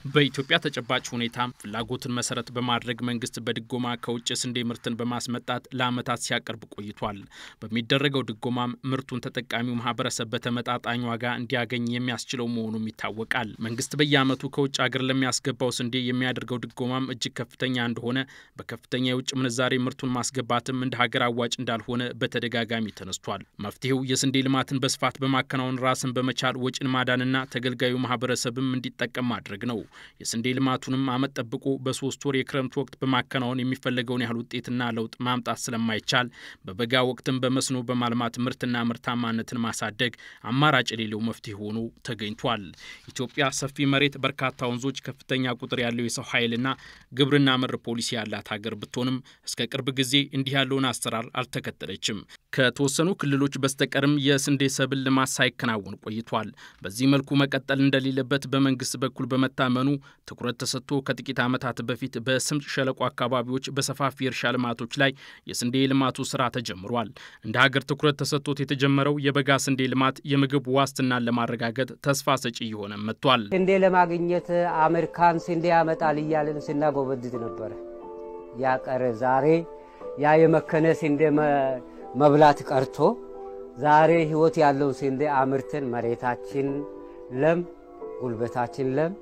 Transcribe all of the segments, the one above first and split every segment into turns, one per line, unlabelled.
በኢትዮጵያ ተጨባጭ ሁኔታ ፍላጎትን መሰረት በማድረግ መንግስት በድጎማ ከውጭ የስንዴ ምርትን በማስመጣት ለዓመታት ሲያቀርብ ቆይቷል። በሚደረገው ድጎማም ምርቱን ተጠቃሚው ማህበረሰብ በተመጣጣኝ ዋጋ እንዲያገኝ የሚያስችለው መሆኑም ይታወቃል። መንግስት በየዓመቱ ከውጭ ሀገር ለሚያስገባው ስንዴ የሚያደርገው ድጎማም እጅግ ከፍተኛ እንደሆነ፣ በከፍተኛ የውጭ ምንዛሬ ምርቱን ማስገባትም እንደ ሀገር አዋጭ እንዳልሆነ በተደጋጋሚ ተነስቷል። መፍትሄው የስንዴ ልማትን በስፋት በማከናወን ራስን በመቻል ወጪን ማዳንና ተገልጋዩ ማህበረሰብም እንዲጠቀም ማድረግ ነው። የስንዴ ልማቱንም ዓመት ጠብቆ በሶስት ወር የክረምት ወቅት በማከናወን የሚፈለገውን ያህል ውጤትና ለውጥ ማምጣት ስለማይቻል በበጋ ወቅትም በመስኖ በማልማት ምርትና ምርታማነትን ማሳደግ አማራጭ የሌለው መፍትሄ ሆኖ ተገኝቷል። ኢትዮጵያ ሰፊ መሬት፣ በርካታ ወንዞች፣ ከፍተኛ ቁጥር ያለው የሰው ኃይልና ግብርና መር ፖሊሲ ያላት ሀገር ብትሆንም እስከ ቅርብ ጊዜ እንዲህ ያለውን አሰራር አልተከተለችም። ከተወሰኑ ክልሎች በስተቀርም የስንዴ ሰብል ልማት ሳይከናወን ቆይቷል። በዚህ መልኩ መቀጠል እንደሌለበት በመንግስት በኩል በመታመኑ ትኩረት ተሰጥቶ ከጥቂት ዓመታት በፊት በስምጥ ሸለቆ አካባቢዎች በሰፋፊ የእርሻ ልማቶች ላይ የስንዴ ልማቱ ስራ ተጀምሯል። እንደ ሀገር ትኩረት ተሰጥቶት የተጀመረው የበጋ ስንዴ ልማት የምግብ ዋስትናን ለማረጋገጥ ተስፋ ሰጪ እየሆነ መጥቷል።
ስንዴ ለማግኘት አሜሪካን ስንዴ ያመጣል እያልን ስናጎበድድ ነበረ። ያቀረ ዛሬ ያ የመከነ ስንዴ መብላት ቀርቶ ዛሬ ህይወት ያለው ስንዴ አምርተን መሬታችን ለም፣ ጉልበታችን ለም፣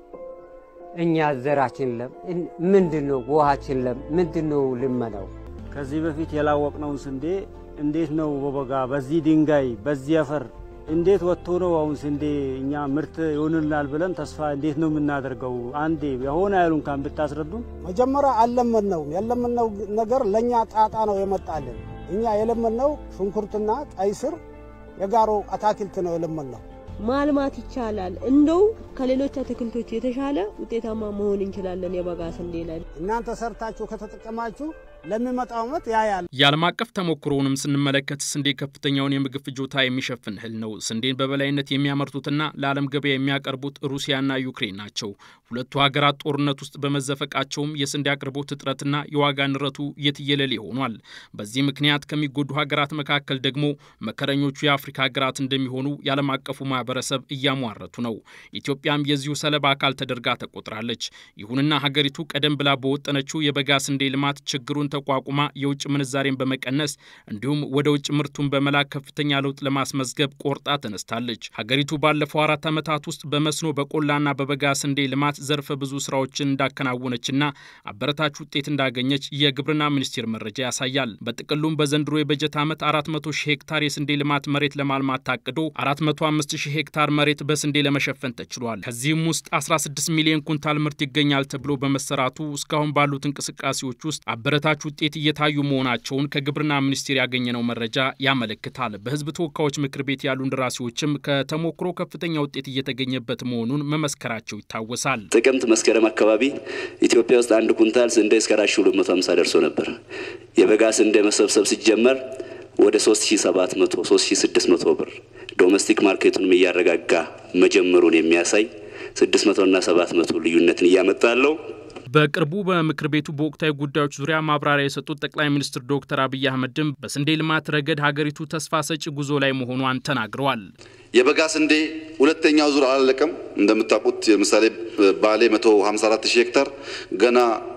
እኛ ዘራችን ለም፣ ምንድን ነው ውሃችን ለም፣ ምንድን ነው ልመናው?
ከዚህ በፊት የላወቅነውን ስንዴ እንዴት ነው በበጋ በዚህ ድንጋይ በዚህ አፈር እንዴት ወጥቶ ነው አሁን ስንዴ እኛ ምርት ይሆንልናል ብለን ተስፋ እንዴት ነው የምናደርገው? አንዴ የሆነ ያሉ እንኳን ብታስረዱ።
መጀመሪያ አልለመድነውም። ያለመድነው ነገር ለእኛ ጣጣ ነው የመጣልን። እኛ የለመድነው ሽንኩርትና ቀይ ስር የጋሮ አታክልት ነው የለመድነው።
ማልማት ይቻላል። እንደው ከሌሎች አትክልቶች የተሻለ ውጤታማ መሆን እንችላለን። የበጋ ስንዴ ላይ
እናንተ ሰርታችሁ ከተጠቀማችሁ ለሚመጣው ዓመት ያያል።
የዓለም አቀፍ ተሞክሮውንም ስንመለከት ስንዴ ከፍተኛውን የምግብ ፍጆታ የሚሸፍን እህል ነው። ስንዴን በበላይነት የሚያመርቱትና ለዓለም ገበያ የሚያቀርቡት ሩሲያና ዩክሬን ናቸው። ሁለቱ ሀገራት ጦርነት ውስጥ በመዘፈቃቸውም የስንዴ አቅርቦት እጥረትና የዋጋ ንረቱ የትየለሌ ሆኗል። በዚህ ምክንያት ከሚጎዱ ሀገራት መካከል ደግሞ መከረኞቹ የአፍሪካ ሀገራት እንደሚሆኑ የዓለም አቀፉ ማህበረሰብ እያሟረቱ ነው። ኢትዮጵያም የዚሁ ሰለባ አካል ተደርጋ ተቆጥራለች። ይሁንና ሀገሪቱ ቀደም ብላ በወጠነችው የበጋ ስንዴ ልማት ችግሩን ተቋቁማ የውጭ ምንዛሬን በመቀነስ እንዲሁም ወደ ውጭ ምርቱን በመላክ ከፍተኛ ለውጥ ለማስመዝገብ ቆርጣ ተነስታለች። ሀገሪቱ ባለፈው አራት ዓመታት ውስጥ በመስኖ በቆላና በበጋ ስንዴ ልማት ዘርፈ ብዙ ስራዎችን እንዳከናወነችና አበረታች ውጤት እንዳገኘች የግብርና ሚኒስቴር መረጃ ያሳያል። በጥቅሉም በዘንድሮ የበጀት ዓመት 400 ሺህ ሄክታር የስንዴ ልማት መሬት ለማልማት ታቅዶ 405 ሺህ ሄክታር መሬት በስንዴ ለመሸፈን ተችሏል። ከዚህም ውስጥ 16 ሚሊዮን ኩንታል ምርት ይገኛል ተብሎ በመሰራቱ እስካሁን ባሉት እንቅስቃሴዎች ውስጥ አበረታች ውጤት እየታዩ መሆናቸውን ከግብርና ሚኒስቴር ያገኘነው መረጃ ያመለክታል። በሕዝብ ተወካዮች ምክር ቤት ያሉ እንደራሴዎችም ከተሞክሮ ከፍተኛ ውጤት እየተገኘበት መሆኑን መመስከራቸው ይታወሳል።
ጥቅምት መስከረም አካባቢ ኢትዮጵያ ውስጥ አንድ ኩንታል ስንዴ እስከ 4250 ደርሶ ነበር። የበጋ ስንዴ መሰብሰብ ሲጀመር ወደ 3700 3600 ብር ዶሜስቲክ ማርኬቱንም እያረጋጋ መጀመሩን የሚያሳይ 600 እና 700 ልዩነትን እያመጣ ያለው
በቅርቡ በምክር ቤቱ በወቅታዊ ጉዳዮች ዙሪያ ማብራሪያ የሰጡት ጠቅላይ ሚኒስትር ዶክተር አብይ አህመድም በስንዴ ልማት ረገድ ሀገሪቱ ተስፋ ሰጪ ጉዞ ላይ መሆኗን ተናግረዋል።
የበጋ ስንዴ ሁለተኛው ዙር አላለቀም። እንደምታውቁት ለምሳሌ ባሌ 154 ሺህ ሄክታር ገና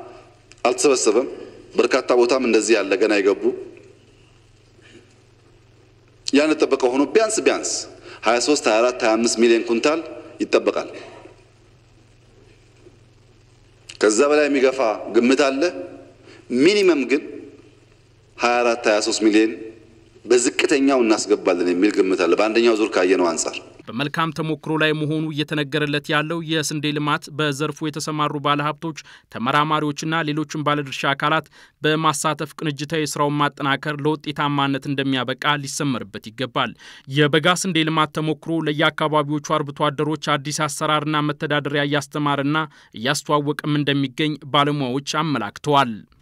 አልተሰበሰበም። በርካታ ቦታም እንደዚህ ያለ ገና የገቡ ያን ጠበቀ ሆኖ ቢያንስ ቢያንስ 23 24 25 ሚሊዮን ኩንታል ይጠበቃል። ከዛ በላይ የሚገፋ ግምት አለ። ሚኒመም ግን 24 23 ሚሊዮን በዝቅተኛው እናስገባለን የሚል ግምት አለ። በአንደኛው ዙር ካየነው አንጻር
በመልካም ተሞክሮ ላይ መሆኑ እየተነገረለት ያለው የስንዴ ልማት በዘርፉ የተሰማሩ ባለሀብቶች፣ ተመራማሪዎችና ሌሎችም ባለድርሻ አካላት በማሳተፍ ቅንጅታዊ ስራውን ማጠናከር ለውጤታማነት እንደሚያበቃ ሊሰመርበት ይገባል። የበጋ ስንዴ ልማት ተሞክሮ ለየአካባቢዎቹ አርብቶ አደሮች አዲስ አሰራርና መተዳደሪያ እያስተማረና እያስተዋወቀም እንደሚገኝ ባለሙያዎች አመላክተዋል።